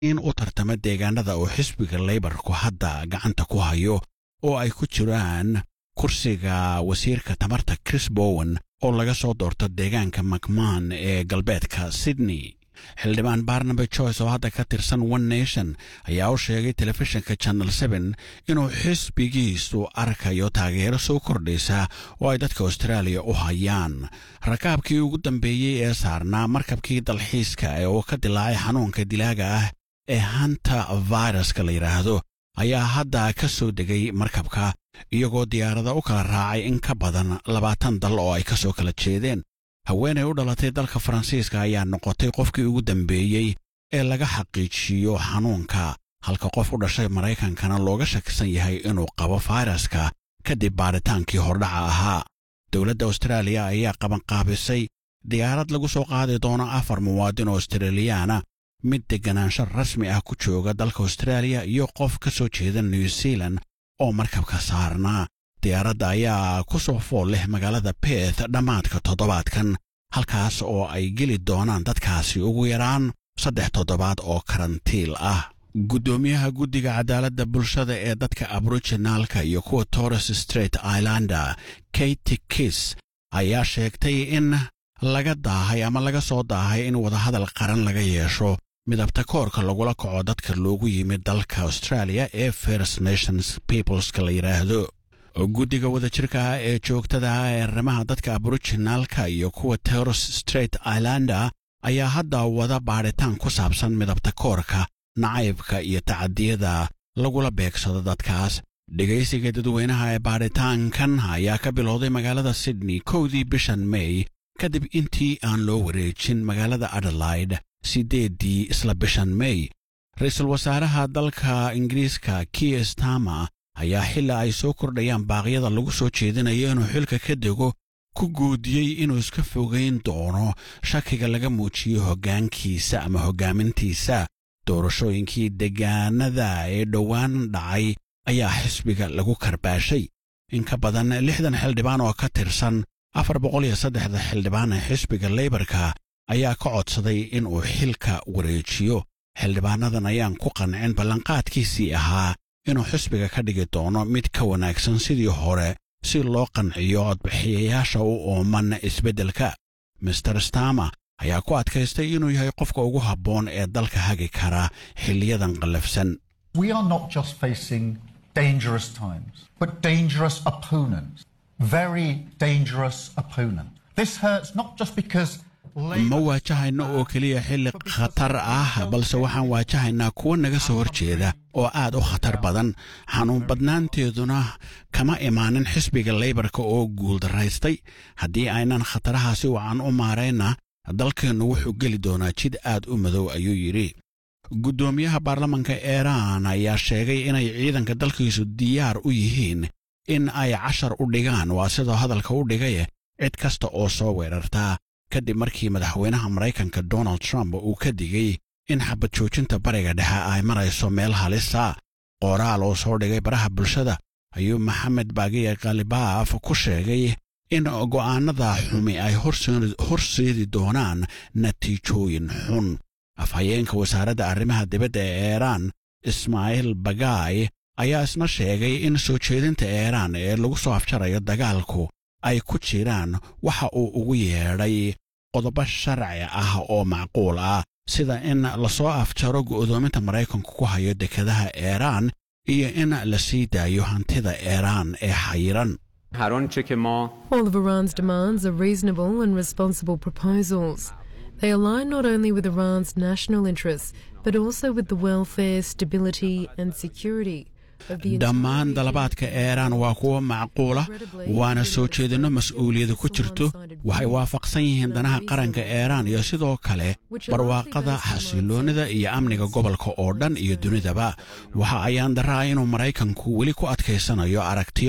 in u tartama deegaanada uu xisbiga leybarku hadda gacanta ku hayo oo ay ku jiraan kursiga wasiirka tamarta chris bowen oo laga soo doorto deegaanka macmaan ee galbeedka sydney xildhibaan barnaby joyce oo hadda ka tirsan one nation ayaa u sheegay telefishinka channel seen inuu xisbigiisu arkayo taageero soo kordhaysa oo ay dadka austraaliya u hayaan rakaabkii ugu dambeeyey ee saarnaa markabkii dalxiiska ee uu ka dilaacay xanuunka dilaaga ah ee hanta viruska la yidhaahdo ayaa hadda ka soo degay markabka iyagoo diyaarada u kala raacay in ka badan labaatan dal oo ay ka soo kala jeedeen haweenay u dhalatay dalka faransiiska ayaa noqotay qofkii ugu dambeeyey ee laga xaqiijiyo xanuunka halka qof u dhashay maraykankana looga shakisan yahay inuu qabo fayraska kadib baaritaankii hordhaca ahaa dowladda austraaliya ayaa qabanqaabisay diyaarad lagu soo qaadi doono afar muwaadin oo australiyaana mid degganaansho rasmi ah ku jooga dalka austraaliya iyo qof ka soo jeeda new zealan oo markabka saarnaa diyaaradda ayaa ku soo fool leh magaalada beeth dhammaadka toddobaadkan halkaas oo ay geli doonaan dadkaasi ugu yaraan saddex toddobaad oo karantiil ah guddoomiyaha guddiga cadaaladda bulshada ee dadka aboriginaalka iyo kuwa torres straight islander katy kis ayaa sheegtay in laga daahay ama laga soo daahay in wadahadal qaran laga yeesho midabta koorka lagula kaco dadka loogu yimid dalka australia ee first nations peopleska la yidhaahdo guddiga wadajirka ah ee joogtada ah ee arrimaha dadka aboriginaalka iyo kuwa torres straight islander ayaa hadda wada baadhitaan ku saabsan midabta koorka nacaybka iyo tacadiyada lagula beegsado dadkaas dhegaysiga dadweynaha ee baadhitaankan ayaa ka bilowday magaalada sydney kowdii bishan may kadib intii aan loo wareejin magaalada adelaide siddeeddii isla bishan may ra-iisul wasaaraha dalka ingiriiska kier stama ayaa xilla ay soo kordhayaan baaqyada lagu soo jeedinayo inuu xilka ka dego ku guudiyey inuu iska fogayn doono shakiga laga muujiyo hoggaankiisa ama hoggaamintiisa doorashooyinkii degaanada ee dhowaan dhacay ayaa xisbiga lagu karbaashay in ka badan lixdan xildhibaan oo ka tirsan afar boqol iyo saddexda xildhibaan ee xisbiga leybarka ayaa ka codsaday inuu xilka wareejiyo xildhibaanadan ayaan ku qancin ballanqaadkiisii ahaa inuu xisbiga ka dhigi doono mid ka wanaagsan sidii hore si loo qanciyo codbixiyayaasha u ooman isbeddelka master stama ayaa ku adkaystay inuu yahay qofka ugu habboon ee dalka hagi kara xilliyadan qallafsan We are not just facing dangerous times, but dangerous opponents. Very dangerous opponents. This hurts not just because ma waajahayno oo keliya xilli khatar ah balse waxaan waajahaynaa kuwa naga soo horjeeda oo aad u khatar badan xanuun badnaanteeduna kama imaanin xisbiga leybarka oo guuldaraystay haddii aynan khatarahaasi wacan u maarayna dalkeennu wuxuu geli doonaa jid aad u madow ayuu yidhi guddoomiyaha baarlamanka iiraan ayaa sheegay inay ciidanka dalkiisu diyaar u yihiin in ay cashar u dhigaan waa sidoo hadalka u dhigaye cid kasta oo soo weerartaa kadib markii madaxweynaha maraykanka donald trump uu ka digay in xabad joojinta bariga dhexe ay marayso meel halisa qoraal oo soo dhigay baraha bulshada ayuu maxamed baagiye khalibaaf ku sheegay in go'aannada xumi ay horseedi doonaan natiijooyin xun afhayeenka wasaaradda arrimaha dibadda ee iiraan ismaaciil bagaay ayaa isna sheegay in soo jeedinta iiraan ee lagu soo afjarayo dagaalku ay ku jiraan waxa uu ugu yeedhay qodobo sharci ah oo macquul ah sida in lasoo afjaro go'doominta maraykanku ku hayo dekedaha iiraan iyo in la sii daayo hantida iiraan ee xayiran All of Iran's demands are reasonable and responsible proposals. They align not only with Iran's national interests, but also with the welfare, stability, and security dhammaan dalabaadka iiraan waa kuwo macquula waana soo jeedinno mas'uuliyadu ku jirto waxay waafaqsan yihiin danaha qaranka iiraan iyo sidoo kale barwaaqada xasiloonnida iyo amniga gobolka oo dhan iyo dunidaba waxa ayaan daraa inuu maraykanku weli ku adkaysanayo aragtiyo